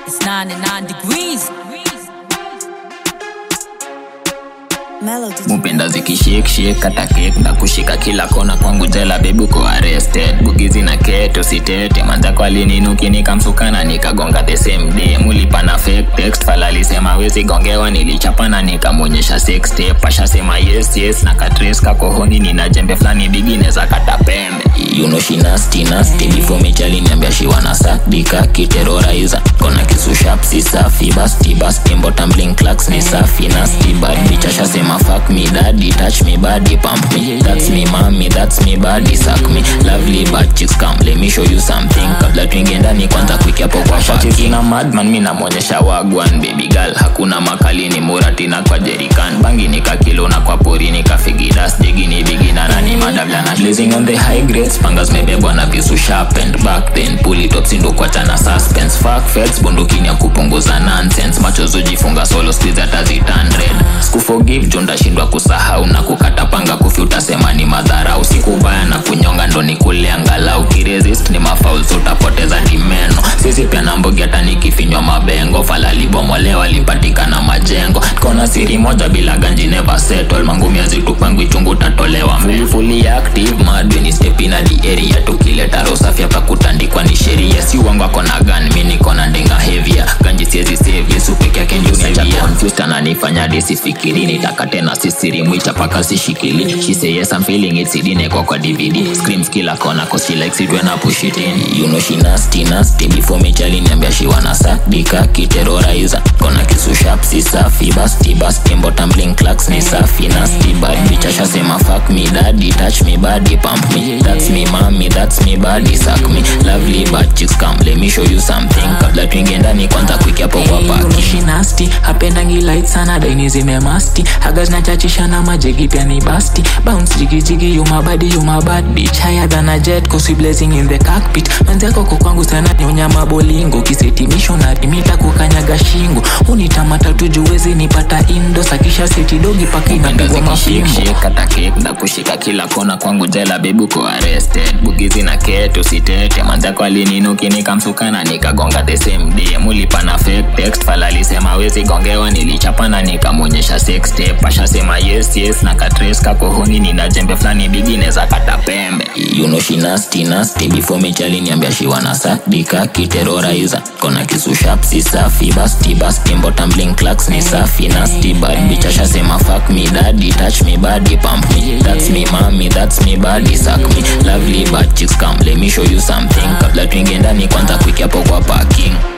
It's 99 degrees. Melodies. mupenda zikishikshik kata kek na kushika kila kona kwangu jela bebuko arrested bugizi na keto sitete manzako alininuki nikamsukana nikagonga the same day mulipana fake text fala alisema wezi gongewa nilichapana nikamwonyesha sex tape ashasema yes yes na katres kakohoni nina jembe flani bigine za kata pembe you know she nasty nasty before mechali niambia she wanna suck dika kiterrorizer kona kisu sharp si safi basti basti mbo tumbling clocks ni safi nasty bad bitch ashasema fuck me daddy touch me body pump me that's me mommy that's me body suck me lovely bad chicks come let me show you something kabla tuingie ndani kwanza quick hapo kwa parking na madman mi namwonyesha wagwan baby girl hakuna makali ni muratina kwa jerican bangi nikakilo na kwa pori nikafigidas jigini bigina nani madabla na blazing on the high grades panga zimebebwa na visu sharp and back then pull it up sindo kuachana suspense fuck feds bundukini ya kupunguza nonsense machozo jifunga solo squeeze hata zitandred sikuforgive jo ndashindwa kusahau na kukata panga kufi utasema ni madhara usiku baya na kunyonga ndo ni kule angalau kiresist ni mafaul utapoteza dimeno sisi pia na mbogi hata nikifinywa mabengo falalibomolewa lipatikana majengo kona siri moja bila ganji never settle mangumi azitupangu ichungu utatolewa mbele fully active madweni stepina di area tukileta rosafi hapa kutandikwa ni sheria si uongo ako na gun mi niko na ndenga hevia ganji siezi save yesu peke yake ndio sevia confused ananifanya disifikiri nitaka tena sisiri mwicha paka sishikili she say yes I'm feeling it sidine kwa kwa DVD screams kila kona cause she likes it when I push it in you know she nasty nasty before me chali niambia she wanna suck dika kiterrorizer kona kisu sharp si safi basti basti mbo tumbling clocks ni safi nasty bad bitch ashasema fuck me daddy touch me body pump me that's me mommy that's me body suck me lovely bad chicks come let me show you something kabla tuingie ndani kwanza quick hapo kwa parking she nasty hapendangi light sana daini zimemasti haga zinachachisha na majegi pia ni basti bounce jigijigi you my body you my bad bitch higher than a jet cause we blazing in the cockpit manzi yako kwa kwangu sana nyonya mabolingo kisetimisho na rimita kukanyaga shingo unitamata tujuwezi nipata indo sakisha seti dogi paka inapigwa mafimbo kata kek na kushika kila kona kwangu jela bebuko arrested bugizi na keto sitete manzako alininuki nikamsukana nikagonga the same day mulipana fake text fala alisema wezi gongewa nilichapana nikamwonyesha sex tape ashasema yes yes na katres kakohoni nina jembe flani bigine za kata pembe you know she nasty nasty before mechali niambia she wanna suck dika kiterrorizer kona kisu sharp si safi basti basti mbo tumbling clocks ni safi nasty bad bitch ashasema fuck me daddy touch me body pump me that's me mommy that's me body suck me lovely bad chicks come let me show you something kabla tuingie ndani kwanza quick hapo kwa parking